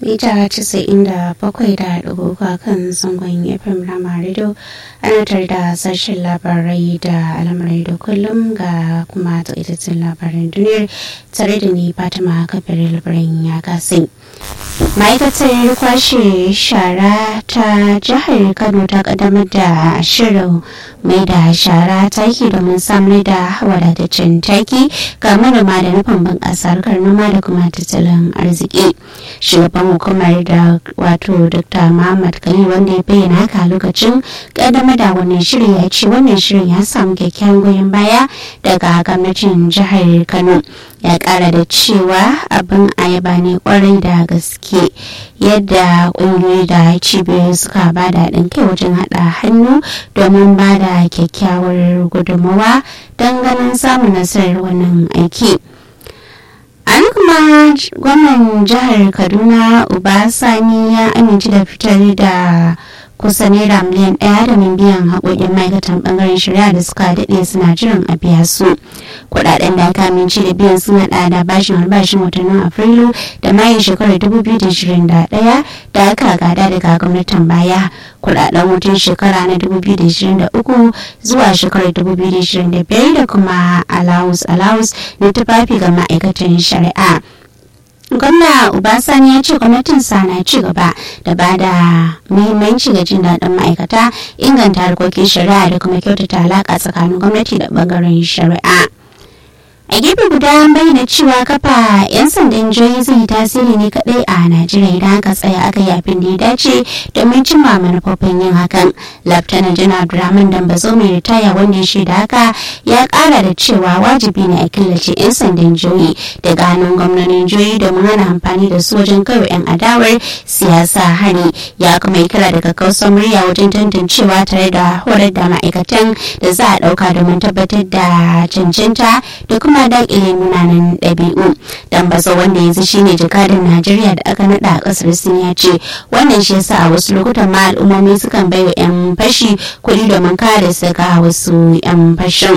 mita 97.3 kan zangon fm rama radio ana tare da sashen labarai da al'amurai da kullum ga kuma tsaitattun labaran duniyar tare da ni fatima kafin labaran ya kasai ma'aikatar kwashe shara ta jihar kano ta kaddamar da shirin mai da shara taki domin samar da wadataccen taki ga manoma da nufin bunƙasa harkar noma da kuma tattalin arziki shugaban hukumar da wato dr muhammad khalil wanda ya bayyana haka lokacin kaddamar da wannan shirin ya ce wannan shirin ya samu kyakkyawan goyon baya daga gwamnatin jihar kano ya kara da cewa abin ayaba ne kwarai da gaske yadda kungiyoyi da cibiyoyi suka ba da haɗin kai wajen haɗa hannu domin ba da kyakkyawar gudunmawa don ganin samun nasarar wannan aiki. an kuma gwamnan jihar kaduna uba sani ya amince da fitar da kusa naira miliyan ɗaya da biyan haƙoƙin ma'aikatan ɓangaren shari'a da suka daɗe suna jiran a biya su kuɗaɗen da aka amince da biyan sun haɗa da bashin albashin watannin afrilu da mayin shekarar 2021 da aka gada daga gwamnatin baya kuɗaɗen hutun shekara na 2023 zuwa shekarar 2025 da kuma allowance allowance na tufafi ga ma'aikatan shari'a gwamna ubasani ya ce gwamnatin na ci gaba da ba da muhimmanci ga jin daɗin ma'aikata inganta harkokin shari'a da kuma kyautata alaƙa tsakanin gwamnati da ɓangaren shari'a a gefe guda an bayyana cewa kafa 'yan sandan jihohi zai yi tasiri ne kadai a najeriya idan aka tsaya aka yi abin da ya dace domin cimma manufofin yin hakan laftanar janar abdulrahman dambazo mai ritaya wanda ya shaida haka ya kara da cewa wajibi ne a killace 'yan sandan jihohi daga hannun gwamnonin jihohi domin hana amfani da su wajen kawai 'yan adawar siyasa hari ya kuma yi kira daga kausar murya wajen tantancewa tare da horar da ma'aikatan da za a ɗauka domin tabbatar da cancanta da kuma kuma dakile munanan ɗabi'u dan bazo wanda yanzu shine jakadin najeriya da aka nada a kasar sin ya ce wannan shi yasa a wasu lokutan ma al'ummomi sukan baiwa 'yan fashi kuɗi domin kare su ga wasu 'yan fashin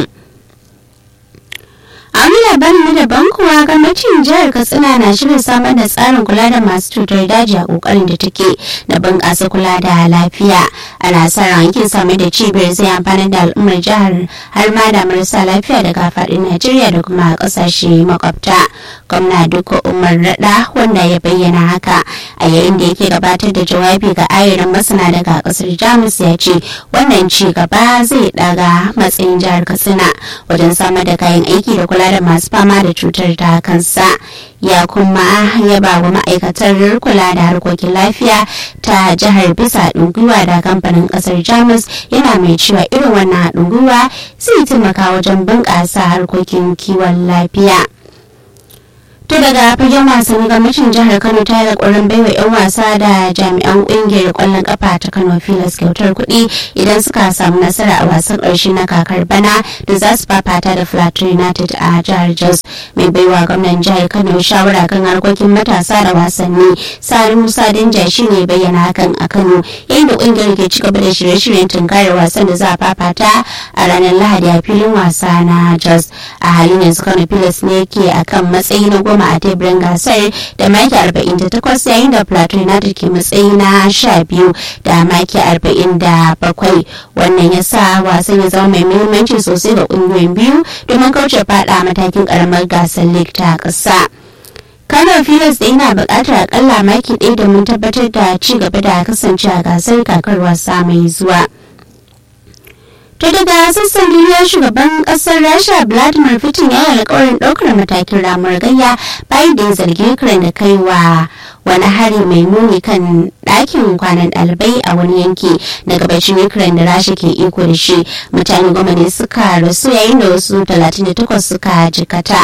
a wani labarin na daban kuwa gwamnatin jihar katsina na shirin samar da tsarin kula da masu cutar daji a kokarin da take na bunƙasa kula da lafiya ana sa ran yankin samar da cibiyar zai amfani da al'ummar jihar har ma da marasa lafiya daga faɗin najeriya da kuma ƙasashe makwabta gwamna duka umar rada wanda ya bayyana haka a yayin da yake gabatar da jawabi ga ayarin masana daga ƙasar jamus ya ce wannan ci gaba zai ɗaga matsayin jihar katsina wajen samar da kayan aiki da kula da masu fama da cutar ta kansa ya kuma yaba wa ma'aikatar kula da harkokin lafiya ta jihar bisa haɗin gwiwa da kamfanin ƙasar jamus yana mai cewa irin wannan haɗin gwiwa zai taimaka wajen bunƙasa harkokin kiwon lafiya. To daga fagen wasanni gwamnatin jihar Kano ta yi ƙoƙarin baiwa 'yan wasa da jami'an ƙungiyar ƙwallon ƙafa ta Kano Filas kyautar kuɗi idan suka samu nasara a wasan ƙarshe na kakar bana da za su fafata da Plateau United a jihar Jos. Mai baiwa gwamnan jihar Kano shawara kan harkokin matasa da wasanni Sani Musa Danja shi ne bayyana hakan a Kano yayin da ƙungiyar ke ci gaba da shirye-shiryen tunkarar wasan da za a fafata a ranar Lahadi a filin wasa na Jos. A halin yanzu Kano Filas ne ke akan matsayi na goma goma a teburin gasar da maki 48 yayin da plateau united ke matsayi na 12 da maki 47 wannan ya sa wasan ya zama mai muhimmanci sosai ga kungiyoyin biyu domin kauce fada matakin karamar gasar league ta kasa kano filas da yana buƙatar akalla maki ɗaya domin tabbatar da ci gaba da kasance a gasar kakar wasa mai zuwa. To daga sassan duniya shugaban kasar Rasha Vladimir Putin ya yi alkawarin ɗaukar matakin ramar gayya bayan da ya zargi Ukraine da kaiwa wani hari mai nuni kan ɗakin kwanan ɗalibai a wani yanki na gabashin Ukraine da Rasha ke iko da shi. Mutane goma ne suka rasu yayin da wasu 38 suka jikata.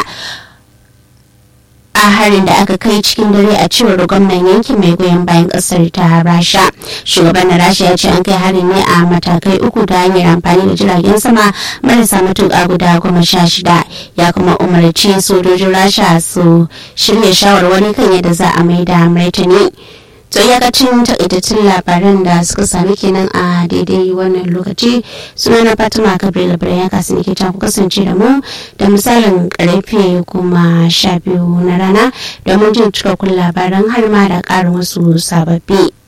a harin da aka kai cikin dare a cewar gwamnan yankin mai goyon bayan kasar ta rasha shugaban na rasha ya ce an kai harin ne a matakai uku ta hanyar amfani da jiragen sama marasa matuƙa guda goma sha shida ya kuma umarci sojojin rasha su shirya shawarwari kan yadda za a mai da martani to iyakacin takaitattun labaran da suka sami kenan a daidai wannan lokaci suna na fatima kabir labaran ya kasu ne ke ku kasance da mu da misalin karfe kuma sha biyu na rana domin jin cikakkun labaran har ma da ƙarin wasu sababbi